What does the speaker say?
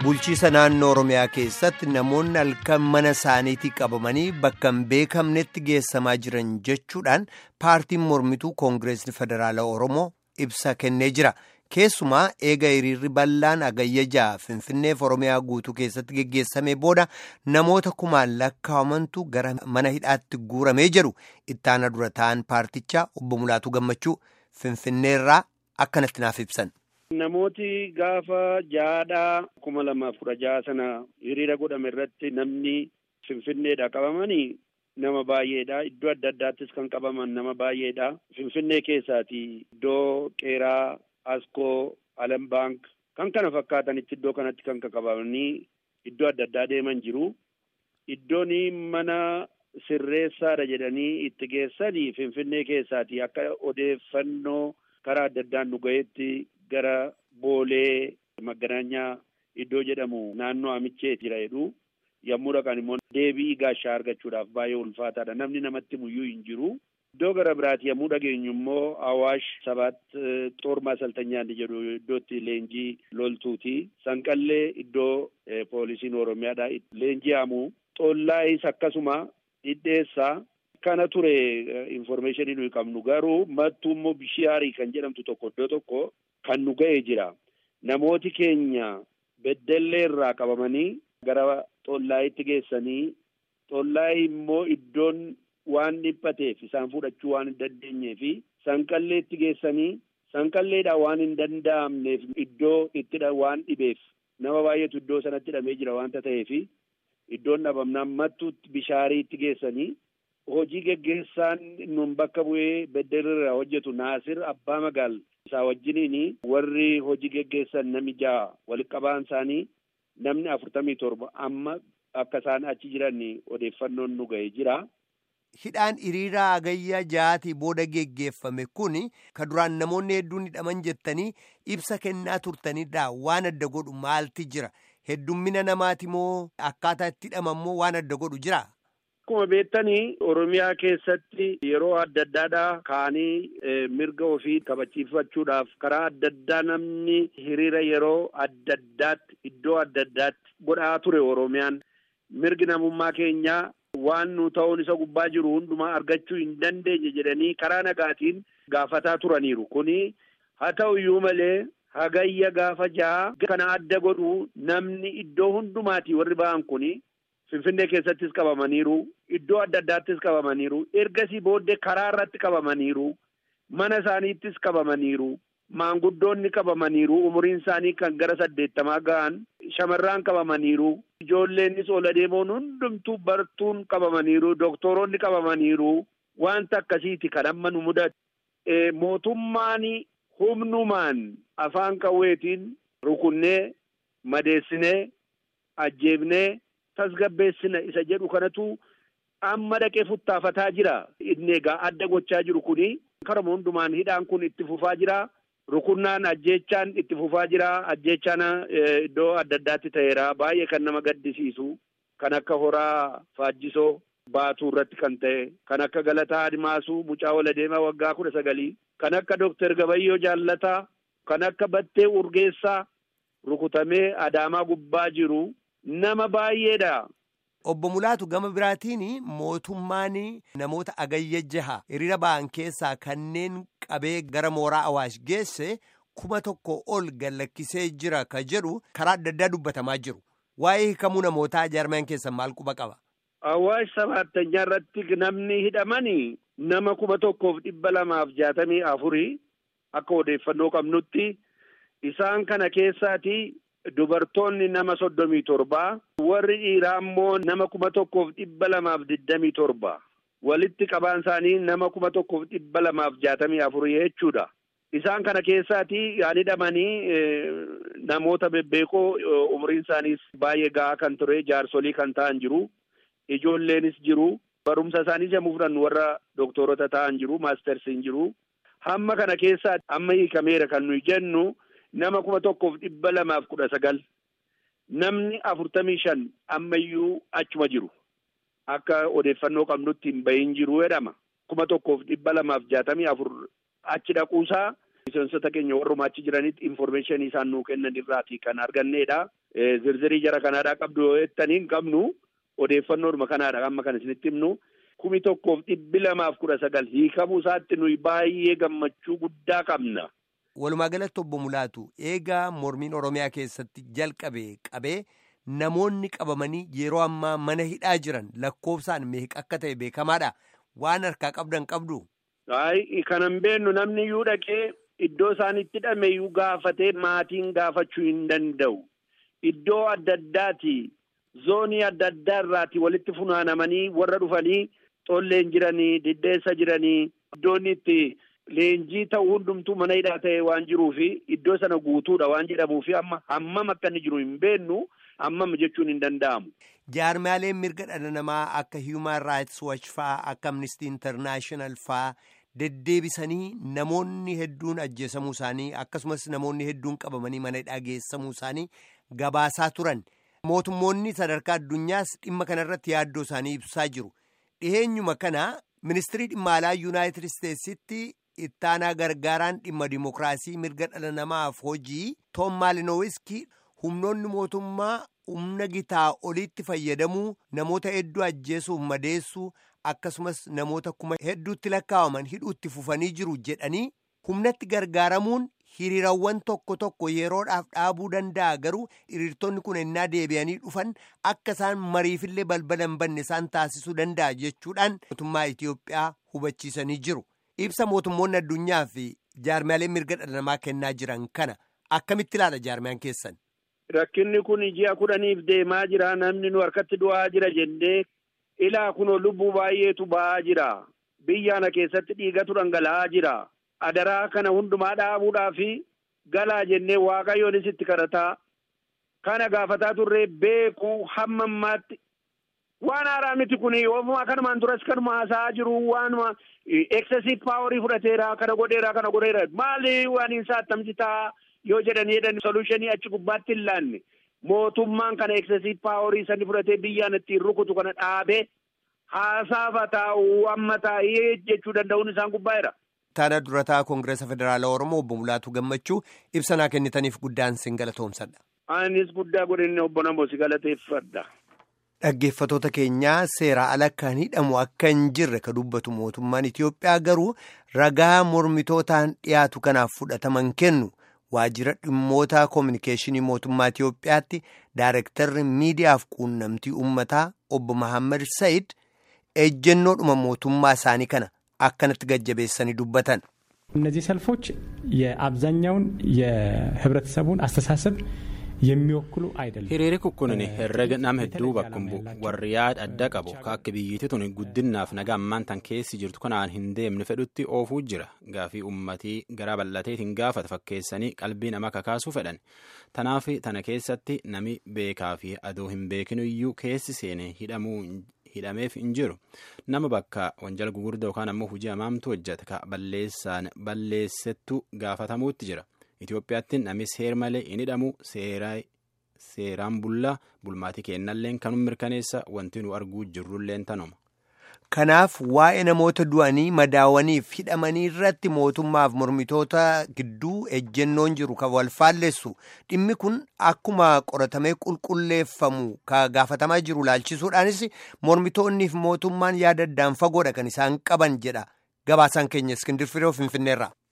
bulchiisa naannoo oromiyaa keessatti namoonni halkan mana isaaniitii qabamanii bakka hin beekamnetti geessamaa jiran jechuudhaan paartiin mormituu koongireesni federaalaa oromoo ibsa kennee jira keessumaa eega hiriirri bal'aan agayyajaa finfinneef oromiyaa guutuu keessatti geggeessamee booda namoota kumaan lakkaa'amantu gara mana hidhaatti guuramee jedhu ittaana dura ta'an paartichaa obbo Mulaatuu Gammachuu finfinneerraa akkanatti naaf ibsan. Namooti gaafa jaadhaa kuma lamaaf kudha jaha sana hiriira godhame irratti namni finfinneedha qabamanii nama baay'eedha. Iddoo adda addaattis kan qabaman nama baay'eedha. Finfinnee keessaati iddoo qeeraa, askoo, alam baank kan kana fakkaatanitti iddoo kanatti kan qabamanii iddoo adda addaa deeman jiru. Iddoon mana sirreessaadha jedhanii itti geessanii finfinnee keessaati akka odeeffannoo karaa adda addaan nu ga'etti gara boolee maganaanyaa iddoo jedhamu naannoo amichee jira jedhu yommuu dhaqan immoo deebii gaashaa argachuudhaaf baay'ee ulfaataadha namni namatti muyyuu hin jiru. Iddoo gara biraati yommuu dhageenyu immoo Awaash sabaat xoormaa saltanyaan jedhu iddootti leenjii loltuuti. Sanqallee iddoo poolisiin Oromiyaadha leenjii hamu. Xollaayis akkasuma dhidheessaa. Kana ture informeeshinii nuyi qabnu garuu mattuu immoo bishiyaarii kan jedhamtu tokko iddoo tokko kan nu ga'ee jira. Namooti keenya beddellee irraa qabamanii gara xollaayitti geessanii xollaayi immoo iddoon waan dhiphateef isaan fudhachuu waan hin dandeenyee fi sanqalleetti geessanii sanqalleedhaa waan hin danda'amneef iddoo itti waan dhibeef nama baay'eetu iddoo sanatti hidhamee jira waanta ta'eef iddoon dhabamnaan mattuutti bishaariitti geessanii. hojii geggeessaan nun bakka bu'ee beddelirraa hojjetu Naasir Abbaa Magaal isaa wajjiniin warri hojii geggeessan nami ja'a walitti qabaan isaanii namni afurtamii torba amma akka isaan achi jiran odeeffannoon nu ga'ee jira. Hidhaan hiriiraa agayyaa ja'aatii booda geggeeffame kun ka duraan namoonni hedduun hidhaman jettanii ibsa kennaa turtanidha waan adda godhu maalti jira heddummina namaati moo akkaataa itti hidhaman moo waan adda godhu jira. Akkuma beektanii Oromiyaa keessatti yeroo adda addaadhaa ka'anii mirga ofii kabachiifachuudhaaf karaa adda addaa namni hiriira yeroo adda addaatti iddoo adda addaatti godhaa ture Oromiyaan mirgi namummaa keenyaa waan nu ta'uun isa gubbaa jiru hundumaa argachuu hin dandeenye jedhanii karaa nagaatiin gaafataa turaniiru. Kuni haa ta'u iyyuu malee hagayya gaafa ja'a kana adda godhu namni iddoo hundumaatii warri ba'an kuni. Finfinnee keessattis qabamaniiru. Iddoo adda addaattis qabamaniiru. Ergasii booddee karaa irratti qabamaniiru. Mana isaaniittis qabamaniiru. Maanguddoonni qabamaniiru. Umuriin isaanii kan gara saddeettamaa ga'an. Shamarraan qabamaniiru. Ijoolleennis ol adeemoon hundumtuu bartuun qabamaniiru. Doktoroonni qabamaniiru. Wanta akkasiiti kan amma nu mudatu. Mootummaan humnumaan afaan qawweetiin rukunnee madeessinee ajjeefnee. tasgabbeessina isa jedhu kanatu amma dhaqee futtaafataa jira. Inni egaa adda gochaa jiru kuni karuma hundumaan hidhaan kun itti fufaa jira. Rukunnaan ajjeechaan itti fufaa jira. Ajjeechaan iddoo adda addaatti ta'eera. Baay'ee kan nama gaddisiisu. Kan akka horaa faajjisoo baatuu irratti kan ta'e. Kan akka Galataa Adimaasuu mucaa wal adeemaa waggaa kudha sagalii. Kan akka Dooktar Gabayyoo Jaallataa. Kan akka Battee Urgeessaa rukutamee Adaamaa gubbaa jiru. Nama baay'eedha. Obbo Mulaatu gama biraatiin mootummaan namoota agayya jaha hiriira ba'an keessaa kanneen qabee gara mooraa Awaash geesse kuma tokko ol gallakkisee jira ka jedhu karaa adda addaa dubbatamaa jiru. Waa'ee hiikamuu namootaa jaarmaan keessan maal quba qaba? Awaash sabaattanyaa irratti namni hidhamani nama kuma tokkoof dhibba lamaaf jaatamii afurii akka odeeffannoo qabnutti isaan kana keessaati. Dubartoonni nama soddomii torba warri dhiiraa immoo nama kuma tokkoof dhibba lamaaf digdamii torba walitti qabaan isaanii nama kuma tokkoof dhibba lamaaf jaatamii afurii jechuudha. Isaan kana keessaati yaan hidhamanii namoota bebbeekoo umriin isaaniis baay'ee gahaa kan ture jaarsolii kan ta'an jiru. Ijoolleenis jiru. Barumsa isaaniis yommuu fudhannu warra dooktorota ta'an jiru. Maastersiin jiru. Hamma kana keessaa amma hiikameera kan nuyi jennu. Nama kuma tokkoof dhibba lamaaf kudha sagal namni afurtamii shan ammayyuu achuma jiru akka odeeffannoo qabnutti hin bahin jiru jedhama. Kuma tokkoof dhibba lamaaf jaatamii afur achi dhaquusaa miseensota keenya warrumaa achi jiranitti informeeshinii isaan nuu kennan irraati kan arganneedha. zirzirii jara kanaadhaa qabdu yoo jettanii hin qabnu odeeffannoodhuma kanaadha amma kan isinitti himnu kumi tokkoof dhibbi lamaaf kudha sagal hiikamuu isaatti nuyi baay'ee gammachuu guddaa qabna. Walumaa galatti obbo Mulaatu eegaa mormiin Oromiyaa keessatti jalqabe qabee namoonni qabamanii yeroo ammaa mana hidhaa jiran lakkoofsaan meeqa akka ta'e beekamaadha. Waan harkaa qabdan qabdu. Ayi kanan beennu namni iyyuu dhaqee iddoo isaan itti hidhame iyyuu gaafatee maatiin gaafachuu hin danda'u. Iddoo adda addaati zoonii adda addaa irraati walitti funaanamanii warra dhufanii xolleen jiranii diddeessa jiranii iddoon itti leenjii ta'u hundumtuu mana hidhaa ta'e waan jiruufi iddoo sana guutuudha waan jedhamuufi amma hammam akka inni jiru hin beennu hammam jechuun hin danda'amu. Jaarmaaleen mirga dhala namaa akka Human Rights Watch faa akka Amnesty International faa deddeebisanii namoonni hedduun ajjeesamuu isaanii akkasumas namoonni hedduun qabamanii mana hidhaa geessamuu isaanii gabaasaa turan. Mootummoonni sadarkaa addunyaas dhimma kanarratti yaaddoo isaanii ibsaa jiru. Dhiheenyuma kana ministirii dhimma alaa Yuunaayitid Isteetsitti ittaanaa gargaaraan dhimma dimokiraasii mirga dhala namaaf hojii Toom Maalinowiski humnoonni mootummaa humna gitaa oliitti fayyadamuu namoota hedduu ajjeesuuf madeessuu akkasumas namoota kuma hedduutti lakkaawaman hidhuutti fufanii jiru jedhanii humnatti gargaaramuun hiriirawwan tokko tokko yeroodhaaf dhaabuu danda'a garuu hiriirtonni kun ennaa deebi'anii dhufan akka isaan mariifillee balbala hin banne isaan taasisuu danda'a jechuudhaan mootummaa Itiyoophiyaa hubachiisanii jiru. Ibsa mootummoonni addunyaa fi jaarmiyaaleen mirga dhala namaa kennaa jiran kana akkamitti ilaala jaarmiyaan keessan? Rakkinni kun ji'a kudhaniif deemaa jira namni nu harkatti du'aa jira jennee ilaa kunoo lubbuu baay'eetu ba'aa jira. Biyya kana keessatti dhiigatu dhangala'aa jira. Adaraa kana hundumaa dhaabuudhaa fi galaa jennee waaqayyoonis itti kadhataa kana gaafataa turree beekuu hamma ammaatti waan haaraa miti kun ofumaa kanumaan duras kanuma haasa'aa jiru waanuma excessive paaworii fudhateera kana godheera kana godheera maali waan hin saattamti ta'a yoo jedhanii jedhan solutionii achi gubbaatti hin laanne mootummaan kana excessive paaworii sani fudhatee biyyaan ittiin rukutu kana dhaabee haasaaf taa'u amma taa'ee jechuu danda'uun isaan gubbaa'eera. Taana durataa Koongireesa Federaalaa Oromoo obbo Mulaatu Gammachuu ibsanaa kennitaniif guddaan sin galatoomsadha. Anis guddaa godhinne obbo Namoo si galateeffadha. Dhaggeeffatoota keenyaa seera ala kan hidhamu akka hin jirre ka dubbatu mootummaan Itiyoophiyaa garuu ragaa mormitootaan dhiyaatu kanaaf fudhataman kennu waajjira dhimmoota koominikeeshinii mootummaa Itiyoophiyaatti daarektarri miidiyaaf quunnamtii uummataa obbo Mahammad Sayid ejjennoodhuma mootummaa isaanii kana akkanatti gajjabeessanii dubbatan. እነዚህ ሰልፎች የአብዛኛውን የህብረተሰቡን አስተሳሰብ የሚወክሉ አይደለም። hiriirri kun herrega nama hedduu bakkum bu'u warri yaada adda qabu ka akka biyyittii tun guddinnaaf nagaa ammaan tan keessi jirtu kanaan hin deemne fedhutti oofuu jira gaafii ummatii garaa bal'ateetiin gaafata fakkeessanii qalbii nama kakaasuu fedhan tanaaf tana keessatti nami beekaa fi adoo hin beekinu iyyuu keessi seene hidhamuu hidhameef hin jiru nama bakka wanjala gugurdaa yookaan ammoo hojii hamaamtu hojjeta ka balleessaan balleessettu gaafatamuutti jira. Itoophiyaatti namni seer malee hin hidhamu seeraan bullaa bulmaatii kennalleen kanuma mirkaneessa wanti nu arguu jirrulleen tanuma. Kanaaf waa'ee namoota du'anii madaawaniif hidhamanii irratti mootummaaf mormitoota gidduu ejjennoon jiru kan wal faallessu dhimmi kun akkuma qoratamee qulqulleeffamu ka gaafatamaa jiru laalchisuudhaanis mormitoonniif mootummaan yaada addaan fagoodha kan isaan qaban jedha gabaasaan keenya iskindir firoo finfinneerra.